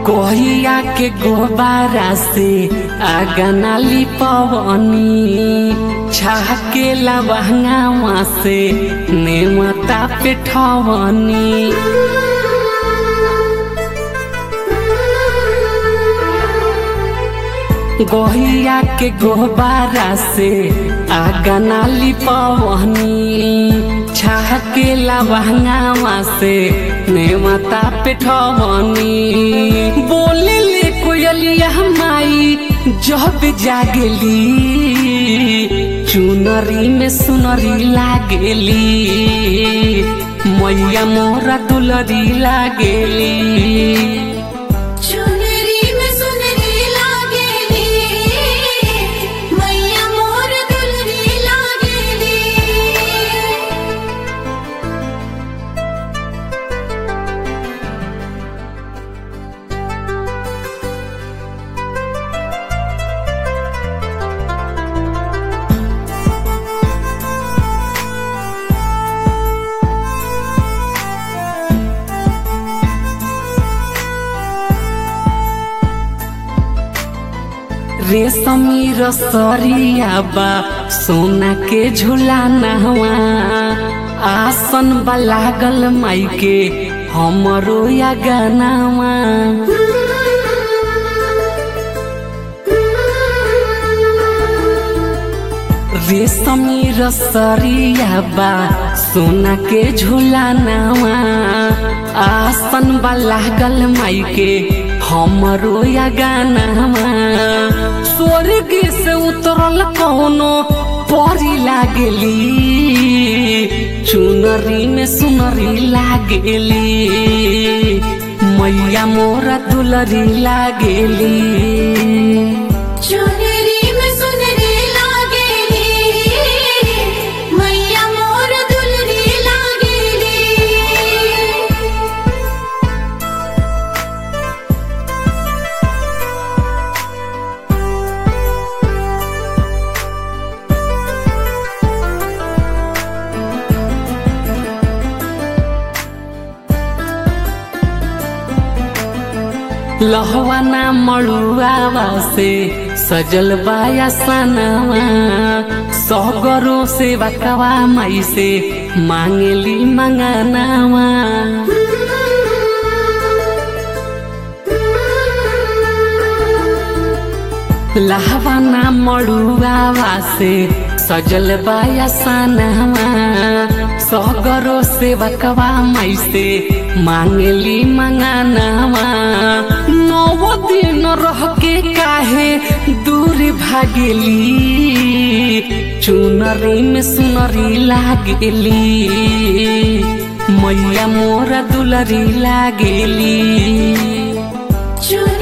कोहिया के गोबारा से आगना लिपवनी छाके लबहंगावा से नेमता पेठवनी गोहिया के गोबारा से आगना लिपवनी छाके लबहंगावा से नेमता पेठवनी बोले ले कोयलिया माई जब जागेली चुनरी में सुनरी लागेली मैया मोरा दुलरी लागेली चुनरी में सुनरी लागेली मैया मोर दुलरी लागेली रेशमी रसरिया बा सोना के झूला नहवा आसन बा लागल माई के हमरो या गनावा रेशमी रसरिया बा सोना के झूला नवा आसन बा लागल माई के हमरो या गानावा स्वर्ग से उतरल कौनो परी लागेली चुनरी में सुनरी लागेली मैया मोरा दुलरी लागेली चुनरी में सुनरी लागेली मैया मोर दुलरी लागेली लहवाना मड़ुआवा से सजल बाया सनवा सगरो से बकवा माई से मांगली मंगनावा लहवाना मड़ुआवा से सजल बाया सनवा सगरो से बकवा माई से मांगली मंगनावा नौ दिन रह के काहे दूर भागेली चुनरी में सुनरी लागेली मैया मोरा दुलरी लागेली चुनरी